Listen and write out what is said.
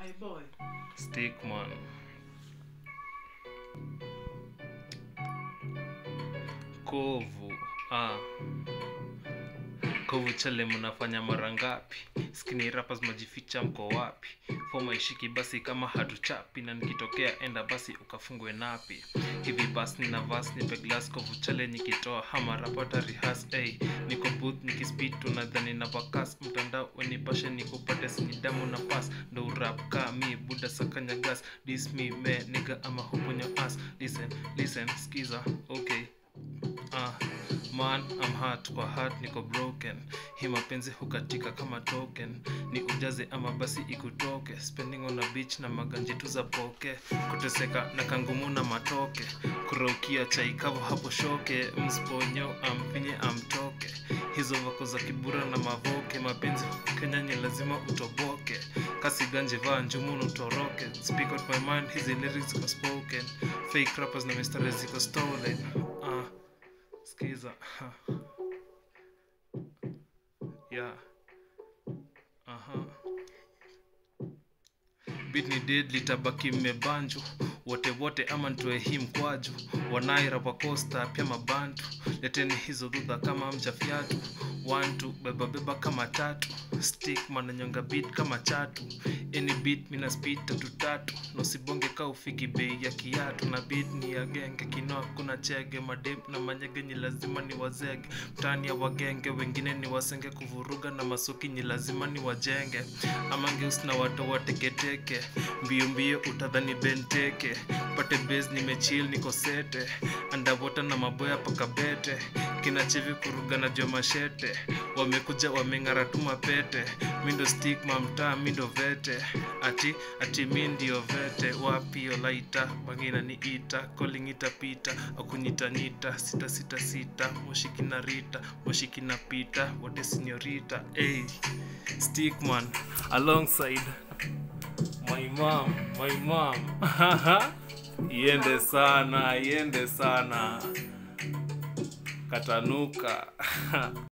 My boy. Stickman. Kovu. Ah. Kovu chale mnafanya mara ngapi? Skinny rappers majificha mko wapi? Foma ishiki basi kama hatuchapi na nikitokea enda basi ukafungwe napi. Hivi basi nina vas nipe glass kovu chale nikitoa hama rapata rihas hey. Niko booth nikispit tunadhani na vakas mtandao wenipashe nikupate sinidamu na pass ndo urap ka mi buda sakanya gas this me me nigga ama huponyo ass listen listen skiza okay Ah, man I'm hurt kwa heart niko broken hii mapenzi hukatika kama token ni ujaze ama basi ikutoke spending on a beach na maganji tu za poke kuteseka na kangumu na matoke kuraukia chai kavu hapo shoke msponyo amfinye amtoke hizo vako za kibura na mavoke mapenzi huku kenya ni lazima utoboke kasi ganje vaa njumu utoroke speak out my mind hizi lyrics ziko spoken fake rappers na mistari ziko stolen ah skiza ha. yeah aha bit ni dead litabaki mmebanju wote wote ama ntoe hii mkwaju wanaira wakosta pia mabantu leteni hizo dhudha kama mja fyatu wantu beba beba kama tatu stick mananyonga beat kama chatu any beat mina speed tatu tatu nosibonge ka ufiki bei ya kiatu na beat ni ya genge kinoa kuna chege madem na manyege ni lazima ni wazege mtani ya wagenge wengine ni wasenge kuvuruga na masuki ni lazima ni wajenge amangeus na watu wateketeke mbio mbio utadhani benteke pate base nimechill niko sete andavota na maboya pakabete kinachevi kuruga na jua mashete wamekuja wameng'ara tu mapete mindo stigma mtaa mindo vete ati ati mi ndio vete wapio laita wangina ni ita calling itapita akunyitanita sita sita sita moshikina rita moshikina pita wote sinyorita hey, stickman alongside my mom my mom iende sana iende sana katanuka